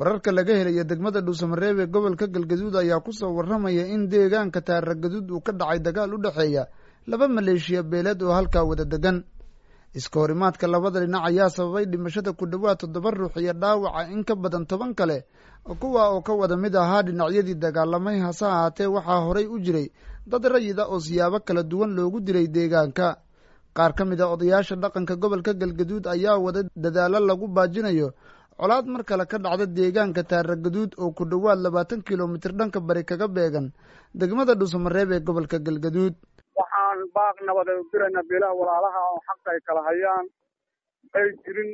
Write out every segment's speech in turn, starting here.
wararka laga helaya degmada dhuusamareeb ee gobolka galgaduud ayaa kusoo warramaya in deegaanka taaragaduud uu ka dhacay dagaal u dhexeeya laba maleeshiya beeleed oo halkaa wada degan iska horimaadka labada dhinac ayaa sababay dhimashada ku dhowaad toddoba ruux iyo dhaawaca in ka badan toban kale kuwa oo ka wada mid ahaa dhinacyadii dagaalamay hase ahaatee waxaa horay u jiray dad rayida oo siyaabo kala duwan loogu dilay deegaanka qaar ka mid a odayaasha dhaqanka gobolka galgaduud ayaa wada dadaalo lagu baajinayo colaad mar kale ka dhacda deegaanka taaragaduud oo ku dhowaad labaatan kilomitir dhanka bari kaga beegan degmada dhuusamareeb ee gobolka galgaduud waxaan baaq nabadeed u diraynaa beelaha walaalaha oo xaq ay kala hayaan ay jirin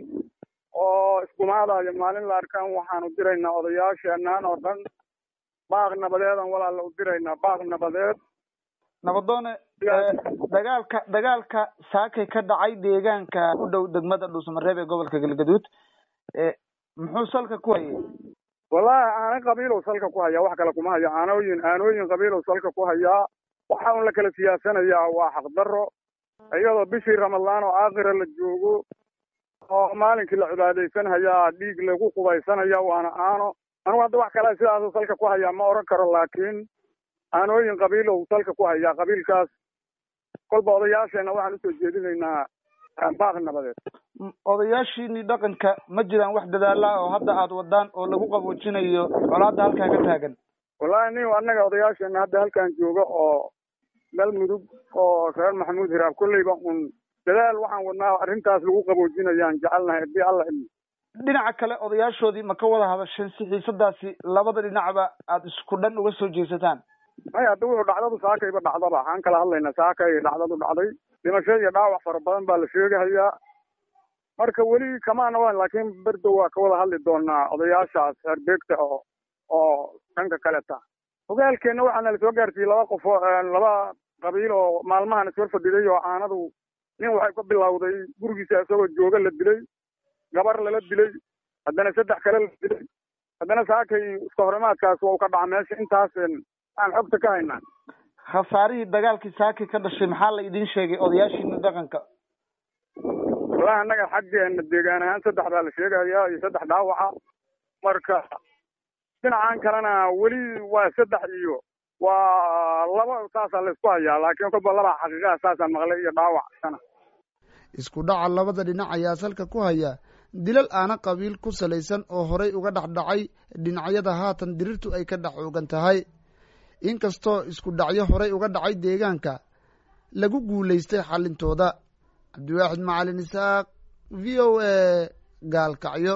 oo iskumaadayo maalin la arkaan waxaanu diraynaa odayaasheenaan oo dhan baaq nabadeedan walaala u diraynaa baaq nabadeed nabadoone dagaalka dagaalka saakay ka dhacay deegaanka u dhow degmada dhuusamareeb ee gobolka galgaduud muxuu salka ku hayay wallahi aana qabiilow salka ku hayaa wax kale kuma hayo aanooyin aanooyin qabiilow salka ku hayaa waxa un la kala siyaasanayaa waa xaqdarro iyadoo bishii ramadaan oo aakhira la joogo oo maalinkii la cibaadaysanhayaa dhiig lagu qubaysanaya waana aano anugu hadda wax kale sidaasu salka ku hayaa ma odhan karo laakiin aanooyin qabiilow salka ku hayaa qabiilkaas kolba odayaasheenna waxaan usoo jeedinaynaa baaq nabadeed odayaashiinii dhaqanka ma jiraan wax dadaala oo hadda aada wadaan oo lagu qaboojinayo colaadda halkaa ka taagan wallahi nin annaga odayaasheena hadda halkan jooga oo meel mudug oo reer maxamuud hiraab kolleyba un dadaal waxaan wadnaa arrintaas lagu qaboojinayaan jecelnahay hadii alla ilmi dhinaca kale odayaashoodii ma ka wada hadasheen si xiisadaasi labada dhinacba aada isku dhan uga soo jeesataan maya hadda wuxuu dhacdadu saakayba dhacdaba waxaan kala hadlaynaa saakay dhacdadu dhacday dhimasho iyo dhaawac fara badan baa la sheegahayaa marka weli kamaana waan laakiin berdow waa ka wada hadli doonaa odayaashaas herbeegta oo oo dhanka kaleta hogaalkeenna waxaana lasoo gaarsiiyey laba qof laba qabiil oo maalmahan iswar fadhiday oo aanadu nin waxay ka bilowday gurigiisa isagoo jooga la dilay gabar lala dilay haddana saddex kale la dilay haddana saakay iska horimaadkaas waa u ka dhaca meesha intaas aan xogta ka haynaa khasaarihii dagaalkii saakay ka dhashay maxaa la idiin sheegay odayaashiina dhaqanka wallahi annaga xaggeena deegaan ahaan saddex baa la sheegayaa iyo saddex dhaawaca marka dhinacan kalena weli waa saddex iyo waa laba saasaa la isku hayaa laakiin kolba laba xaqiiqaha saasaan maqlay iyo dhaawac sana isku dhaca labada dhinac ayaa salka ku haya dilal aana qabiil ku salaysan oo horay uga dhex dhacay dhinacyada haatan dirirtu ay ka dhex oogan tahay inkastoo isku dhacyo horay uga dhacay deegaanka lagu guulaystay xallintooda cabdiwaaxid macalin isaaq v o a gaalkacyo